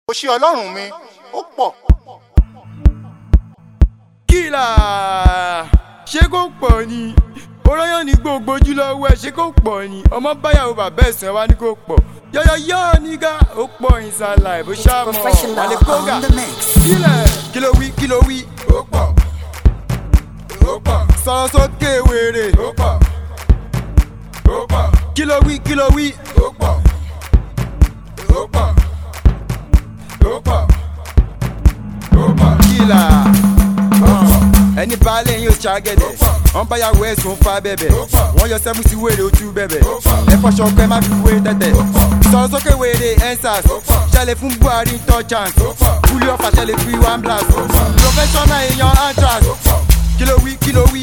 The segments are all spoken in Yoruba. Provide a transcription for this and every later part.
òṣì ọlọ́run mi ó pọ̀. kìlà ṣé kò pọ̀ ni oróyàn ní gbogbo ojú lọ́wọ́ ẹ̀ ṣé kò pọ̀ ni ọmọ báyàwó bàbá ẹ̀sìn wá ní kò pọ̀ yọ̀yọ̀yọ̀ nígà ó pọ̀ ìsàlà ìbò ṣàmọ̀ Professional wàlẹ̀ kóga on the mix. kílẹ̀ kí ló wí kí ló wí ó pọ̀ ó pọ̀ sọ̀rọ̀ sókè wèrè ó pọ̀ ó pọ̀ kí ló wí kí ló wí ó pọ̀ ó pọ̀ ó pọ̀ ó pọ̀ kílà ẹni baálé yín ó ṣàgẹ̀dẹ̀ wọ́n bá yàwó ẹ̀sùn fa bẹ̀bẹ̀ wọ́n yọ sẹ́fún sí wèrè ojú bẹ̀bẹ̀ ẹ fọṣọ ọkọ ẹ má fi wé tẹ̀tẹ̀ sọ̀rọ̀ sókè wèrè ensas ṣẹlẹ̀ fún buhari tọ́ chance kúlí ọ̀fà ṣẹlẹ̀ fi one blast professional èèyàn anthrax kí ló wí kí ló wí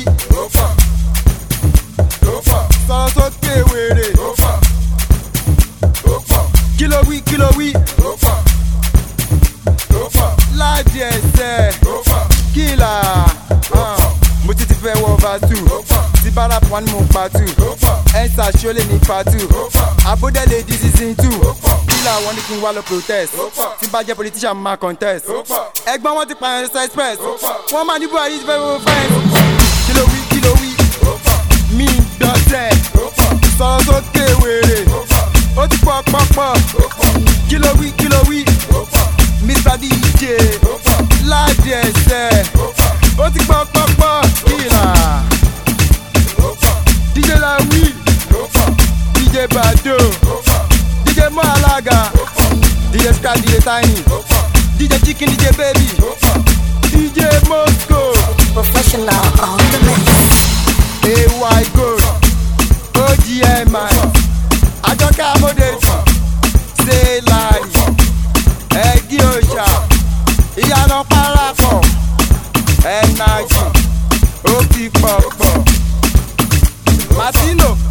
sọ̀rọ̀ sókè wèrè kí ló wí kí ló wí láàdì ẹsẹ̀ kílà mo ti ti fẹ́ wọ vasu tí bára pọn ni mo pa tù ẹ̀sà ṣọlẹ̀ ní pa tù abódẹ́lẹ̀ di season two kílà wọn ní kí n wá lọ protest tí bá jẹ́ politician mo máa contest ẹgbọ́n wọn ti pààyàn ẹ̀sà express wọ́n máa ní buhari ti fẹ́ wọ fẹ́ǹsì kí ló wí kí ló wí mi gbọ́sẹ̀ sọ̀rọ̀ sókè wèrè ó ti pọ̀ pọ̀ pọ̀ kí ló wí kí ló wí mr dj láàdì ẹsẹ̀ ó ti pọ̀ pọ̀ pọ̀ kíra dj lawi dj bado dj mọ alága dj sky dj tiny dj chicken dj baby dj moscow Professional on the mix. ay gold ogmi àjọkẹ́ amódejì ṣe láàyè ẹgí òòṣà ìyànà parapọ̀ ẹnàjì ó ti pọ̀pọ̀ martino